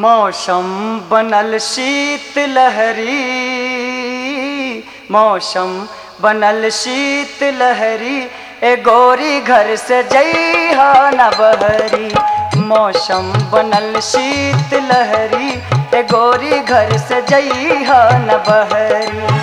मौसम बनल शीत लहरी मौसम बनल शीत लहरी ए गोरी घर से जइहा न बहरी मौसम बनल शीत लहरी ए गोरी घर से जइहा न बहरी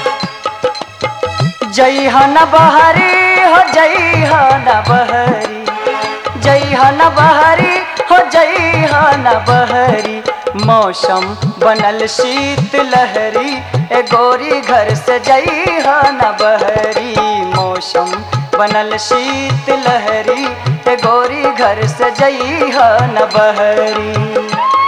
जइहा न बहरी हो जइहा न बहरी जइहा न बहरी हो जइहा न बहरी मौसम बनल शीत लहरी ए गोरी घर से जइहा न बहरी मौसम बनल शीत लहरी ए गोरी घर से जइहा न बहरी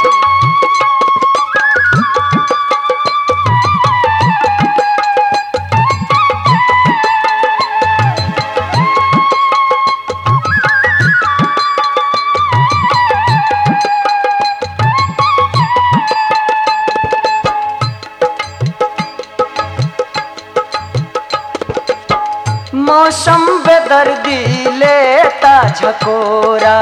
मौसम बेदर्दी लेता झकोरा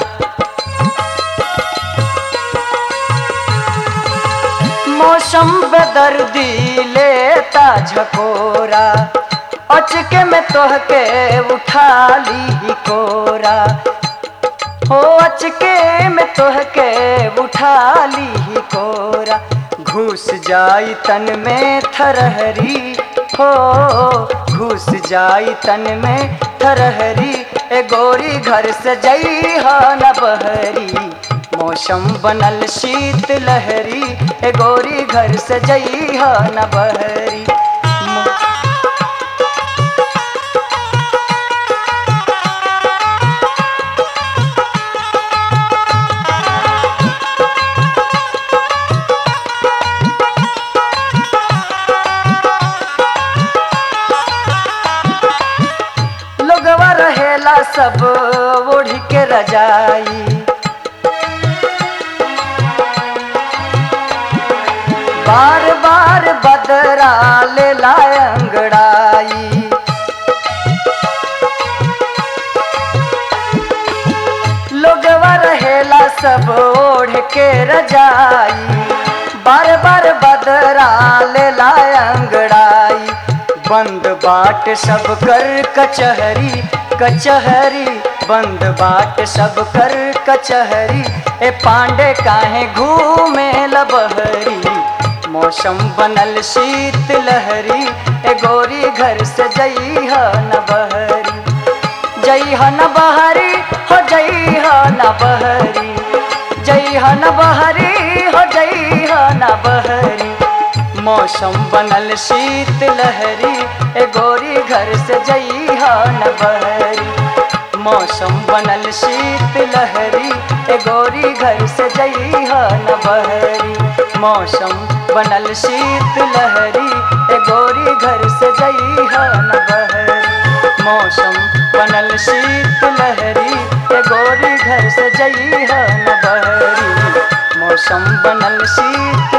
मौसम बेदर्दी लेता झकोरा अचके में तोहके उठा ली कोरा हो अचके में तोहके उठा ली कोरा घुस जाई तन में थरहरी हो घुस जाई तन में थरहरी ए गोरी घर से जइहा न बहरी मौसम बनल शीत लहरी ए गोरी घर से जइहा न बहरी मौ- लोगवा रहेला सब ओढ़ के रजाई बार बार बदरा ले लाए अंगड़ाई लोगवा रहेला सब ओढ़ के रजाई बार बार बदरा ले लाए अंगड़ाई बंद बाट सब कर कचहरी कचहरी बंद बाट सब कर कचहरी ए पांडे काहे घूमे लबहरी मौसम बनल शीत लहरी ए गोरी घर से जइहा न बहरी जइहा न बहरी हो जइहा न बहरी जइहा न बहरी हो जइहा न बहरी मौसम बनल शीत लहरी ए गोरी घर से जइहा न बहरी मौसम बनल शीत लहरी ए गोरी घर से जइहा न बहरी मौसम बनल शीत लहरी ए गोरी घर से जइहा न बहरी मौसम बनल शीत लहरी ए गोरी घर से जइहा न बहरी मौसम बनल शीत